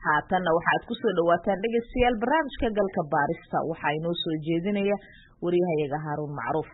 haatanna waxaad ku soo dhawaataan dhegaystayaal barnaamijka galka baarista waxaa inoo soo jeedinaya waryahayaga haaruun macruuf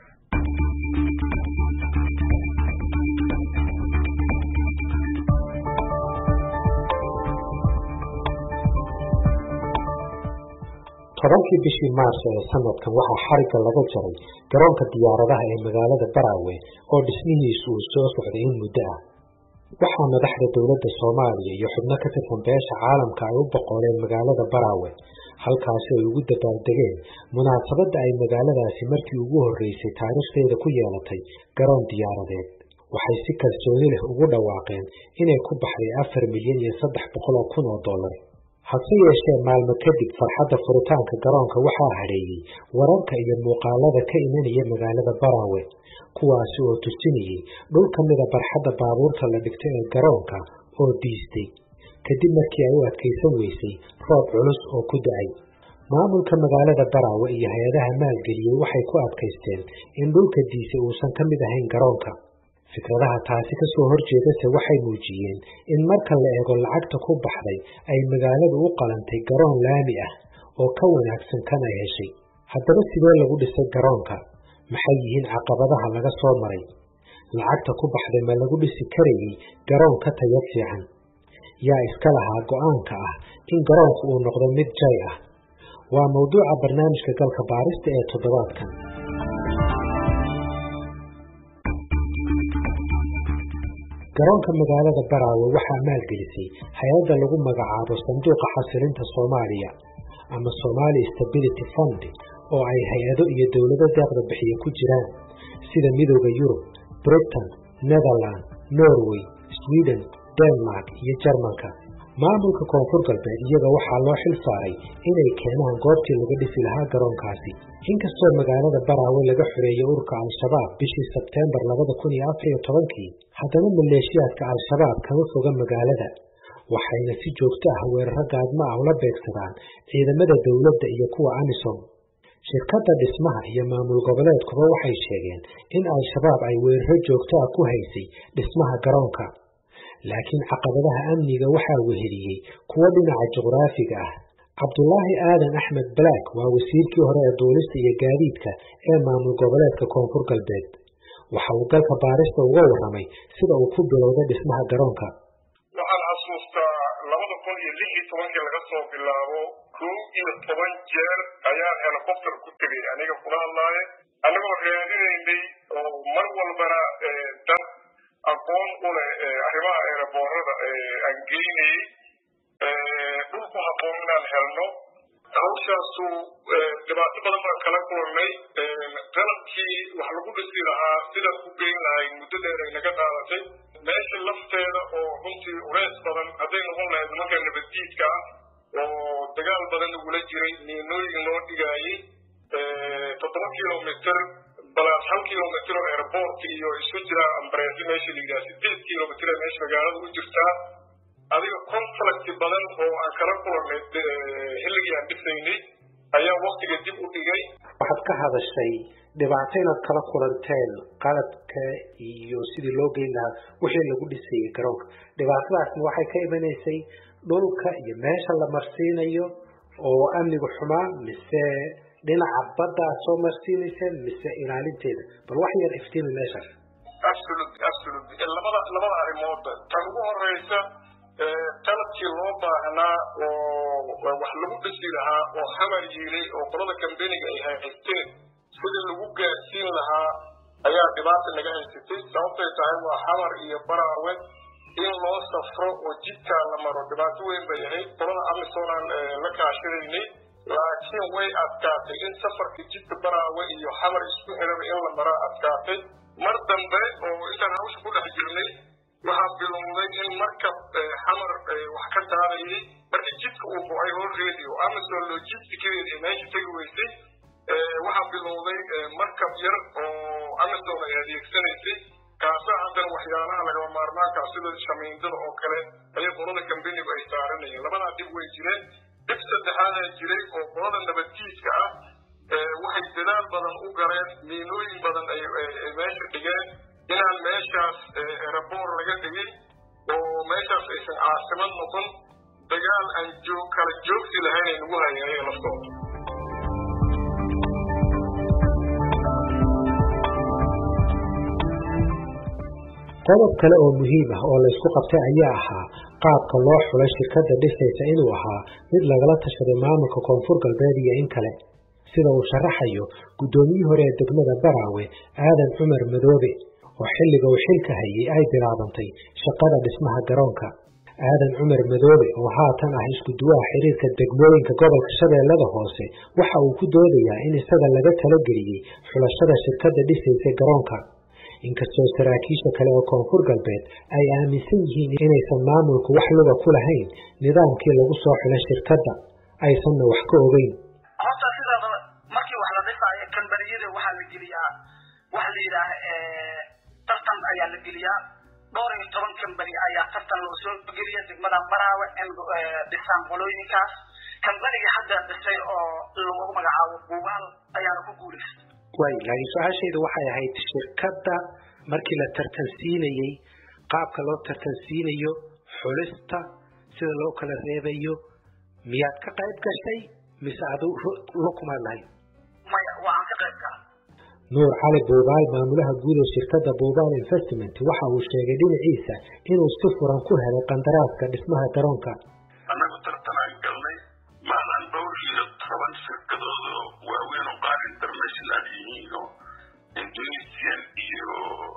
tobankii bishii maarso ee sanadkan waxaa xarigga laga jaray garoonka diyaaradaha ee magaalada baraawe oo dhismihiisu uu soo socday in muddo ah waxaa madaxda dowladda soomaaliya iyo xubno ka tirsan beesha caalamka ay u boqoleen magaalada baraawe halkaasi ay ugu dabaaldegeen munaasabadda ay magaaladaasi markii ugu horreysay taariikhdeeda ku yeelatay garoon diyaaradeed waxay si kalsooni leh ugu dhawaaqeen inay ku baxday afar milyan iyo saddex boqol oo kun oo dollar hase yeeshee maalmo kadib farxadda furitaanka garoonka waxaa hadheeyey wararka iyo muuqaalada ka imanaya magaalada baraawe kuwaasi oo tusinayey dhul ka mida barxadda baabuurta la dhigto ee garoonka oo diistay kadib markii ay u adkaysan weysay roob culus oo ku da-ay maamulka magaalada baraawe iyo hay-adaha maalgeliyey waxay ku adkaysteen in dhulka diise uusan ka mid ahayn garoonka fikradaha taasi ka soo horjeedase waxay muujiyeen in marka la eego lacagta ku baxday ay magaaladu u qalantay garoon laami ah oo ka wanaagsan kan ay heshay haddaba sidee lagu dhisay garoonka maxay yihiin caqabadaha laga soo maray lacagta ku baxday ma lagu dhisi karayey garoon ka tayad fiican yaa iska lahaa go-aanka ah in garoonku uu noqdo mid jay ah waa mawduuca barnaamijka galka baarista ee toddobaadkan garoonka magaalada baraawe waxaa maalgelisay hay-adda lagu magacaabo sanduuqa xasilinta soomaaliya ama somali stability fund oo ay hay-ado iyo dowlado deeqda bixiya ku jiraan sida midooda yurub britain netherland norway sweden denmark iyo jarmalka maamulka koonfur galbeed iyaga waxaa loo xil saaray inay keenaan goobtii laga dhisi lahaa garoonkaasi inkastoo magaalada baraawe laga xoreeyey ururka al-shabaab bishii sebteembar labada kun iyo afar iyo tobankii haddana maleeshiyaadka al-shabaab kama foga magaalada waxayna si joogto ah weeraro gaadmo ah ula beegsadaan ciidamada dowladda iyo kuwa amisom shirkadda dhismaha iyo maamul goboleedkuba waxay sheegeen in al-shabaab ay weeraro joogto ah ku haysay dhismaha garoonka laakiin caqabadaha amniga waxaa weheliyey kuwo dhinaca juqraafiga ah cabdulaahi aadan axmed balaak waa wasiirkii hore ee duulista iyo gaadiidka ee maamul goboleedka koonfur galbeed waxa uu galka baarista uga warramay sida uu ku bilowday dhismaha garoonka waxaan xasuustaa labada kun iyo lix iyo tobankii laga soo bilaabo kow iyo toban jeer ayaan helicopter ku tegay aniga kula hadlaaye annagoo raadinaynay oo mar walbana dad aqoon u leh arrimaha eeraboorada aan geynayey dhulku habboon inaan helno hawshaasu dhibaato badan baan kala kulannay qalabkii wax lagu dhisi lahaa sidaan ku geyn lahayn muddo dheer ay naga qaadatay meesha lafteeda oo runtii ureys badan hadday noqon lahayd nimanka nabaddiidka ah oo dagaal badan lagula jiray miinooyin loo dhigaayey toddoba kilomitr balaas hal kilomitr oo airport iyo isu jira ambareesi meesha la yidhaha sideed kilomitr ee meesha magaalada u jirtaa adiga conflict badan oo aan kala kulannay xilligii aan dhisaynay ayaa waktiga dib u dhigay waxaad ka hadashay dhibaato inaad kala kulanteen qalabka iyo sidii loo geyn lahaa wixii lagu dhisayay garoonka dhibaatadaasna waxay ka imanaysay dhulka iyo meesha la marsiinayo oo amnigu xumaa mise dhinaca badda aad soo marsiinayseen mise ilaalinteeda bal wax yar iftiimi meeshaas absolut absolut labada labada arrimood tan ugu horeysa qalabkii loo baahnaa oo wax lagu dhisi lahaa oo hamar yiilay oo qolada kambeniga ay haysteen sidii lagu gaarsiin lahaa ayaa dhibaata naga haysatay sababtay tahay waa hamar iyo baraawe in loo safro oo jidkaa la maro dhibaato weyn bay ahayd qolada amisoonaan la kaashadaynay laakiin way adkaatay in safarka jidka baraawe iyo xamar isku xiraba in la maraa adkaatay mar dambe oo intaan hawsha ku dhex jirnay waxaa bilowday in markab xamar wax ka qaadayay markii jidka uu go-ay horreedi oo amazon logisticadeed ee meesha tegi weysay waxaa bilowday markab yar oo amazon ay adeegsanaysay kaasaa haddana waxyaalaha lagama maarmaanka sida shamiindada oo kale ayay qolada kambenigu ay saaranayeen labadaa dib way jireen dib saddexaadaa jiray oo qolada nabaddiidka ah waxay dadaal badan u galeen miinooyin badan ay meesha dhigeen inaan meeshaas eraboor laga dhigin oo meeshaas aysan caasimad noqon dagaal dagaal aan joog kala joogsi lahayn ay nagu hayeen ayaga laftooda qodob kale oo muhiim ah oo laysku qabtay ayaa ahaa qaabka loo xulay shirkadda dhisaysa inuu ahaa mid lagala tashaday maamulka koonfur galbeed iyo in kale sida uu sharaxayo guddoomiyihii hore ee degmada baraawe aadan cumar madoobe oo xilliga uu xilka hayay ay bilaabantay shaqada dhismaha garoonka aadan cumar madoobe oo haatan ah isku duwaha xiriirka degmooyinka gobolka shabeellada hoose waxa uu ku doodayaa in isaga laga talageliyey xulashada shirkadda dhisaysa garoonka inkastoo saraakiisha kale oo koonfur galbeed ay aaminsan yihiin inaysan maamulku wax luga ku lahayn nidaamkii lagu soo xilay shirkadda aysanna wax ka ogeyn horta sidaadaba markii wax la dhisaayo kambaniyada waxaa la geliyaa waxa la yidhaah tartan ayaa la geliyaa dhowr iyo toban kambani ayaa tartan loo soo geliya degmada maraawe in dhisaan qolooyinkaas kambaniga hadda dhisay oo lagu magacaabo buubaal ayaana ku guulaystay way laakiin su-aashaydu waxay ahayd shirkadda markii la tartansiinayey qaabka loo tartansiinayo xulista sida loo kala reebayo miyaad ka qayb gashay mise adu lukumaad lahayd maya waa aan ka qayb gala nuur cali buubaal maamulaha guud ee shirkadda buubaal investment waxa uu sheegay dhinaciisa inuu si furan ku helay qandaraaska dhismaha garoonka annagu tartanaan galnay maalan dhowr iyo toban shirkadooda waaweyn oo qaar international yihiin oo indonesian iyo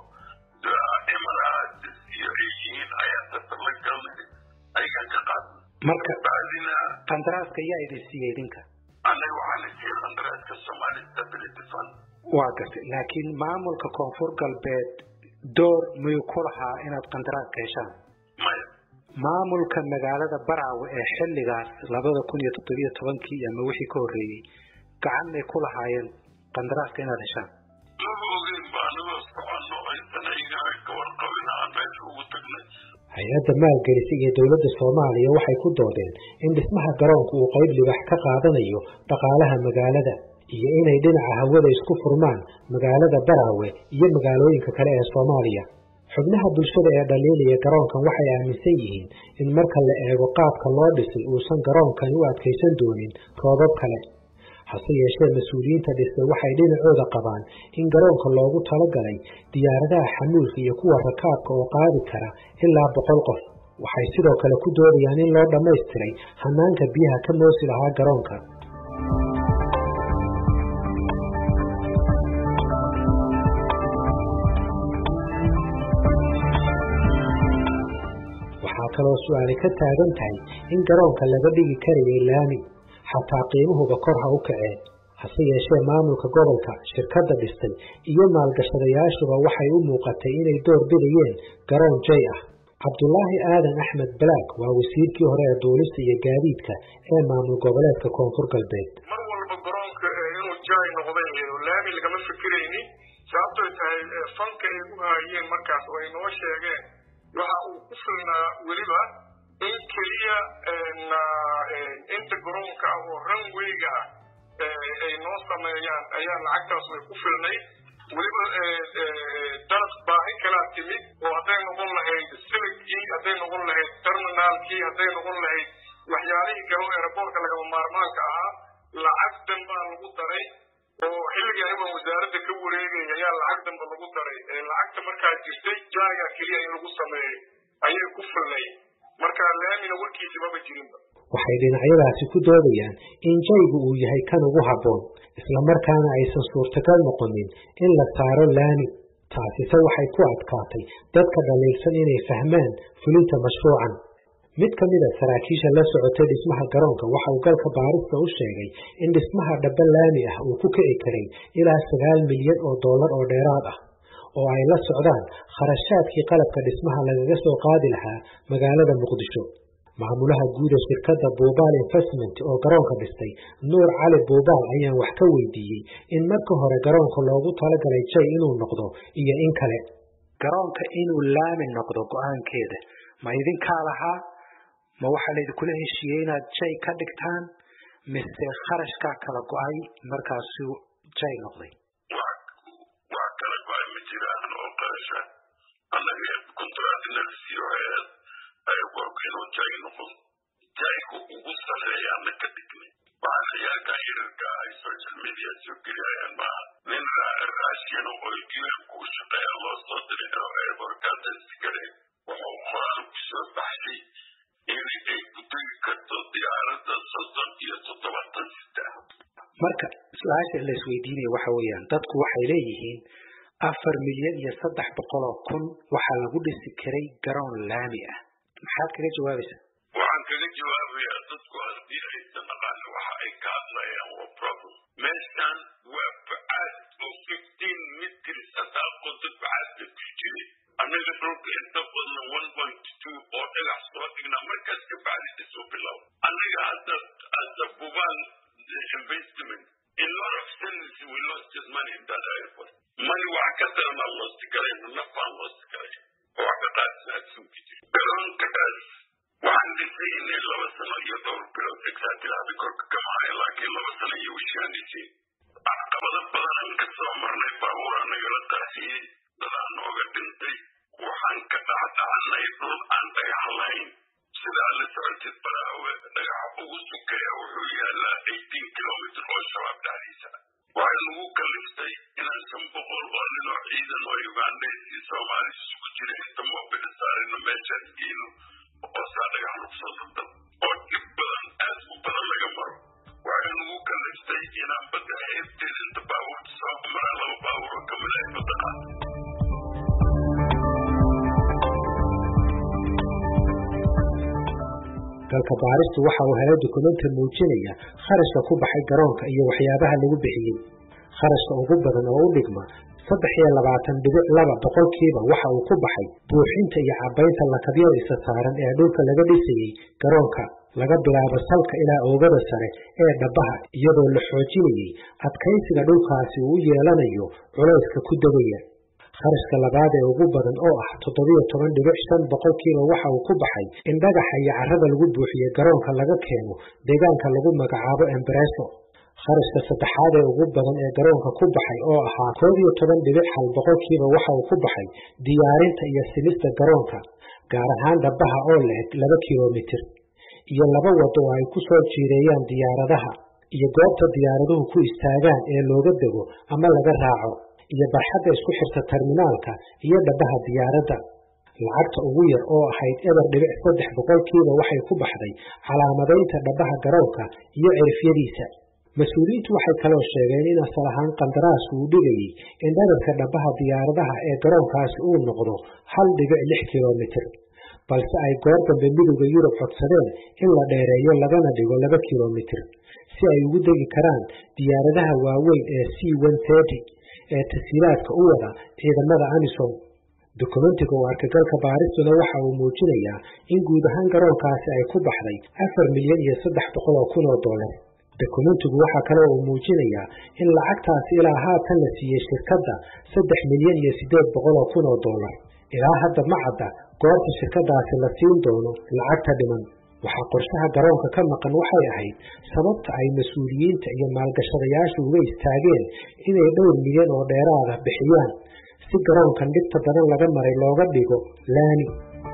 emirates iyo ay yihiin ayaa tartan la galnay ayagaan ka qaadnay marka bacdina qandaraaska yaa idin siiyey idinka annaga waxaana siiyey qandaraaska somali stability fund waa gartay laakiin maamulka koonfur galbeed door miyuu ku lahaa inaad qandaraaska heshaan maya maamulka magaalada baraawe ee xilligaas labada kun iyo toddobiyo tobankii ama wixii ka horreeyey gacan may ku lahaayeen qandaraaska inaad heshaan maba ogeyn ba anagoo soconno aysan ayaga ka warqabin aan meesha ugu tagnay hay-adda maalgelisa iyo dowladda soomaaliya waxay ku doodeen in dhismaha garoonku uu qayb libax ka qaadanayo dhaqaalaha magaalada iyo inay dhinaca hawada isku furmaan magaalada baraawe iyo magaalooyinka kale ee soomaaliya xubnaha bulshada ee dhaliilaya garoonkan waxay aaminsan yihiin in marka la eego qaabka loo dhisay uusan garoonkani u adkaysan doonin roobab kale hase yeeshee mas-uuliyiinta dhisay waxay dhinacooda qabaan in garoonka loogu talagalay diyaaradaha xamuulka iyo kuwa rakaabka oo qaadi kara ilaa boqol qof waxay sidoo kale ku doodayaan in loo dhammaystiray hanaanka biyaha ka moosi lahaa garoonka waxaa kaloo su-aali ka taagan tahay in garoonka laga dhigi karayay laami xataa qiimuhuba kor ha u kaceen hase yeeshee maamulka gobolka shirkadda dhistay iyo maalgashadayaashuba waxay u muuqatay inay door bidayeen garoon jay ah cabdulaahi aadan axmed balaag waa wasiirkii hore ee duulista iyo gaadiidka ee maamul goboleedka koonfur galbeed mar walba garoonka inuu jaay noqday laami lagama fikiraynin sababtoy tahay fanka ay u haayeen markaas oo ay noo sheegeen waxa uu ku filnaa weliba in keliya inta garoonka ah oo ranwayga ah ay noo sameeyaan ayaa lacagtaas way ku filnay weliba dalab baahi kalaa timid oo hadday noqon lahayd siligkii hadday noqon lahayd terminaalkii hadday noqon lahayd waxyaalihii kale oo aeroboortka lagama maarmaanka ahaa lacag danbaa lagu daray oo xilligii aniga wasaaradda ka wareegay ayaa lacag danba lagu daray lacagta markaa jirtay jaaga keliya in lagu sameeyo ayay ku filnay marka laamina warkiisi maba jirinba waxay dhinacyadaasi ku doodayaan in jaygu uu yahay kan ugu habboon islamarkaana aysan suurtagal noqonin in la saaro laami taasise waxay ku adkaatay dadka dhaliilsan inay fahmaan fulinta mashruucan mid ka mid a saraakiisha la socotay dhismaha garoonka waxa uu galka baarista u sheegay in dhismaha dhaba laami ah uu ku kici karay ilaa sagaal milyan oo dollar oo dheeraad ah oo ay la socdaan kharashaadkii qalabka dhismaha lagaga soo qaadi lahaa magaalada muqdisho maamulaha guud ee shirkadda buubaal investment oo garoonka dhistay nuur cali buubaal ayaan wax ka weydiiyey in marka hore garoonka loogu talagalay jay inuu noqdo iyo in kale garoonka inuu laami noqdo go-aankeeda ma idinkaa lahaa ma waxaa laydinkula heshiiyey inaad jay ka dhigtaan mise kharashkaa kala go-ay markaasuu jay noqday wax kala go-ay ma jiraan oo qarasha annaga kontraadinasiyo inuu jay noqon jaygu sarreeyaana ka dhignay waxaan ciyaalka yararka ay social media soo geliyayaan maaha nin raashin oo un-ku u shaqeeya loo soo diray oo airborkaadasi kale wuxuu qoraal ku soo baxshay in ay ku tegi karto diyaaradda soddon iyo toddobaatan sita marka su-aasha la isweydiinaya waxa weeyaan dadku waxay leeyihiin afar milyan iyo saddex boqol oo kun waxaa lagu dhisi karay garoon laami ah maxaad kaga jawaabaysaa waxaan kaga jawaabayaa dadku haddii aysan aqaanin waxa ay ka hadlayaan waa problem meeshan waa bacaad oo fifteen mitrs haddaa qodod bacaad bay ku jiray annaga dhulka inta badan one point two oo dhagax soo dhignaa markaas ka bacdi dhisoo bilow annaga hadda hadda bubaan investment in lot of sense we lost his money in that airport money wax ka daranaa loosti karayno nafaan loosti karay oo wax ka qaadsanaasunki jiri garoonkaas waxaan dhisaynay laba sano iyo dhowr bilood exatilaabi korka kamahaya laakiin laba sano iyo wishaan dhisay caqabado badan ka soo marnay baabuuraa nagala qaasiyey dadaa nooga dhintay waxaan ka dhacdhacanay dhul aan dhagax lahayn sidaa la socotid baraawe dhagaxa ugu sukeeya wuxuu yaalaa eighteen kilomitr oo shabaab dhexdiisa waxay nagu kaliftay inaan shan boqol oo nin oo ciidan oo ugandheys iyo soomaali isugu jira inta moobila saarino meeshaas geeno oo saa dhagax lagu soo daldal oo dhib badan aad u badan laga maro waxay nagu kaliftay inaan badda heebteeda inta baabuurta soo maraa laba baabuur oo kamid ah badda qaata dalka baaristu waxa uu helay dukumenti muujinaya kharashka ku baxay garoonka iyo waxyaabaha lagu bixiyey kharashka ugu badan oo u dhigma saddex iyo labaatan dhibic laba boqolkiiba waxa uu ku baxay buuxinta iyo cabaynta lakabyada isa saaran ee dhulka laga dhisayey garoonka laga bilaabo salka ilaa oogada sare ee dhabaha iyadoo la xoojinayey adkaysiga dhulkaasi uu u yeelanayo culayska ku degaya kharashka labaad ee ugu badan oo ah toddobiyo toban dhibic shan boqolkiiba waxa uu ku baxay in dhagaxa iyo carrada lagu buuxiye garoonka laga keeno deegaanka lagu magacaabo embareso kharashka saddexaad ee ugu badan ee garoonka ku baxay oo ahaa koob iyo toban dhibic hal boqolkiiba waxa uu ku baxay diyaarinta iyo simista garoonka gaar ahaan dhabaha oo leeg laba kilomitir iyo laba wado oo ay ku soo jiireeyaan diyaaradaha iyo goobta diyaaraduhu ku istaagaan ee looga dego ama laga raaco iyo barxadda isku xirta terminaalka iyo dhabaha diyaaradda lacagta ugu yar oo ahayd eber dhibic saddex boqolkiiba waxay ku baxday calaamadaynta dhabaha garoonka iyo cirifyadiisa mas-uuliyiintu waxay kaloo sheegeen in asal ahaan qandaraasku uu dhigayey in dherarka dhabaha diyaaradaha ee garoonkaasi uu noqdo hal dhibic lix kilomitir balse ay goor dambe midowda yurub codsadeen in la dheereeyo lagana dhigo laba kilomitir si ay ugu degi karaan diyaaradaha waaweyn ee c ee tasiilaadka u wada ciidamada amisom dokumentiga oo arkagalka baaristuna waxa uu muujinayaa in guud ahaan garoonkaasi ay ku baxday afar milyan iyo saddex boqol oo kun oo dollar dokumentigu waxaa kale uu muujinayaa in lacagtaasi ilaa haatan la siiyey shirkadda saddex milyan iyo siddeed boqol oo kun oo dollar ilaa hadda ma cadda goorta shirkadaasi la siin doono lacagta dhiman waxaa qorshaha garoonka ka maqan waxay ahayd sababta ay mas-uuliyiinta iyo maalgashadayaashu uga istaageen inay dhowr milyan oo dheeraada bixiyaan si garoonkan dhibta badan laga maray looga dhigo laani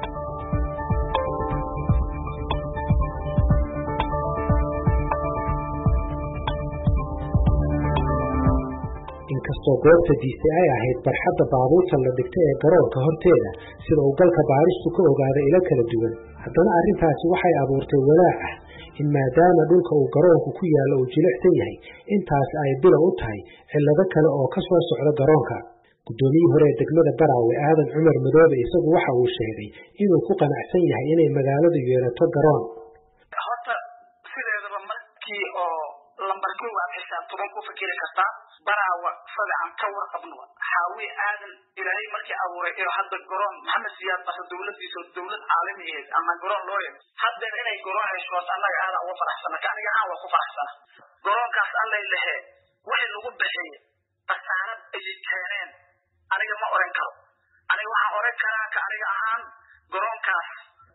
inkastoo goobta diisay ay ahayd barxadda baabuurta la dhigtay ee garoonka horteeda sida uu galka baaristu ka ogaaday ilo kala duwan haddana arrintaasi waxay abuurtay walaac ah in maadaama dhulka uu garoonku ku yaallo uu jilicsan yahay intaasi ay bilow u tahay cillado kale oo ka soo socda garoonka guddoomiyihii hore ee degmada baraawe aadan cumar madoobe isagu waxa uu sheegay inuu ku qanacsan yahay inay magaaladu yeelato garoon horta sideedaba markii oo lambarkii waad xisaab toban ku fikiri kartaa baraawa sada aan ka warqabno xaawi aadan ilaahay markii abuuray inuu hadda garoon maxamed siyaad basa dowladiisa dowlad caalami ahayd ama garoon loo yeg haddeer inay garoon hesho horta annaga aadan uga faraxsana ka aniga ahaan waa ku faraxsana garoonkaas allay lehe wixii lagu bixiyey khasaarad ayay keeneen aniga ma oran karo aniga waxaan oran karaa ka aniga ahaan garoonkaas baaqna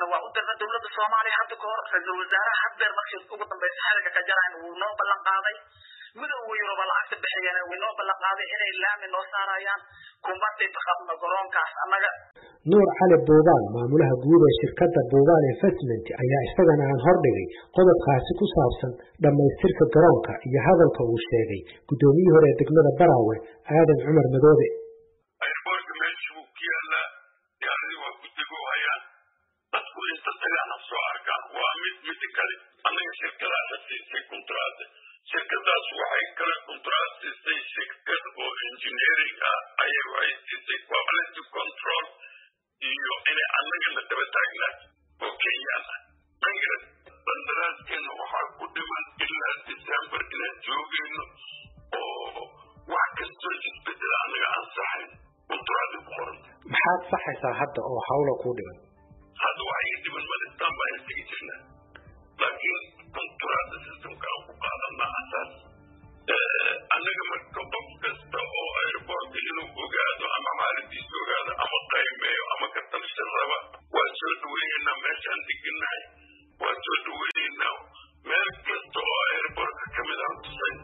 dirna waa u dirna dowladda soomaaliya hadda ka hor ra-iisul wasaaraha haddeer markii ugu dambeysa xiliga ka jarayn wuu noo ballan qaaday midowga yuruba lacagta bixiyeen way noo ballan qaaday inay laami noo saarayaan kumbadii qabno garoonkaas annaga nuur cali buubaan maamulaha guud ee shirkadda buubaan investment ayaa isagana aan hordhigay qodobkaasi ku saabsan dhammaystirka garoonka iyo hadalka uu sheegay guddoomiyihii hore ee degmada baraawe aadan cumar madoobe airboortka meesha wuu ku yaalaa diyaaradii waa ku degoohayaan dadku inta tagaana soo arkaan waa mid midi kale annaga shirkadaana siisay kontraate shirkadaas waxay kale kontraat siisay shirkad oo engineering ah ayay waxay siisay quality control iyo inay annagana daba taagnaan oo kenyaan ah angra qandaraaskeenna waxaa ku dhiman ilaa december inaan joogayno oo wax kastoo isbedela annaga aan saxayn kontraadi ku qoran maxaad saxaysaa hadda oo hawla kuu dhiman hadda waxa ii dhiman malistaan baan istigi jirnaa laakiin kontraada systemka aan ku qaadanaa asaas annaga marka qof kasta oo airportka inuu ogaado ama maalintiisa ogaado ama qaymeeyo ama ka talshan raba waa soo dhaweynaynaa meeshaan deganahay waa soo dhaweynaynaa meel kasta oo airportka ka mid aan tusay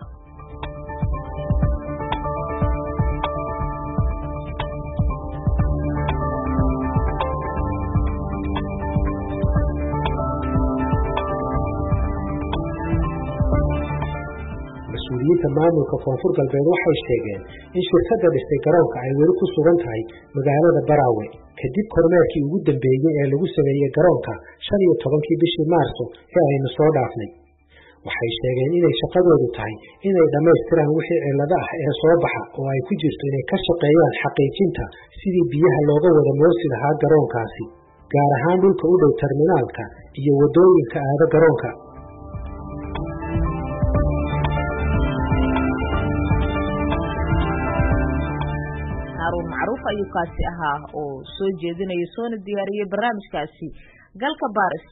mas-uuliyiinta maamulka koonfur galbeed waxay sheegeen in shirkadda dhistay garoonka ay weli ku sugan tahay magaalada baraawe kadib kormeerkii ugu dambeeyey ee lagu sameeyey garoonka shan iyo tobankii bishii maarso ee aynu soo dhaafnay waxay sheegeen inay shaqadoodu tahay inay dhammaystiraan wixii cillado ah ee soo baxa oo ay ku jirto inay ka shaqeeyaan xaqiijinta sidii biyaha looga wada moosi lahaa garoonkaasi gaar ahaan dhulka u dhow terminaalka iyo waddooyinka aada garoonka haruun macruuf ayuu kaasi ahaa oo soo jeedinaya soona diyaariyey barnaamijkaasi galka baaris